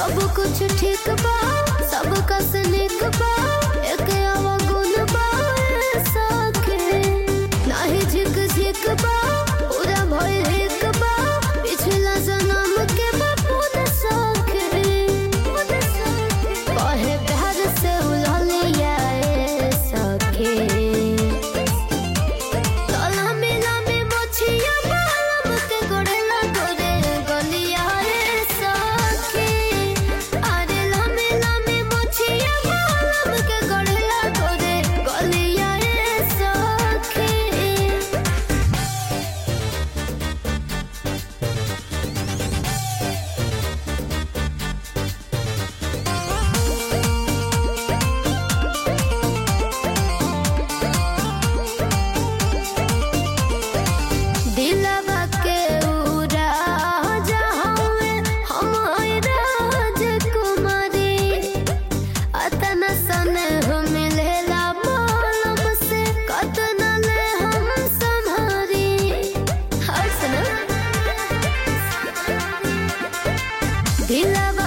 सब कुछ ठीक बा सब कस निक बा एक अवगुण बा सके नाही झिक झिक बा पूरा भय हिक बा पिछला जन्म के बापू न सके कहे प्यार से उलझलिया सके लम्बी लम्बी मोछिया बालम के गोड़ेला गोरे गलिया रे सखी अरे लम्बी लम्बी मोछिया बालम के गोड़ेला गोरे गलिया रे सखी दिलवा के उड़ा जहाँवे हम राजकुमारी अतना सने हम मिलेला मालम से कतना ले हम संभारी हर सना दिलवा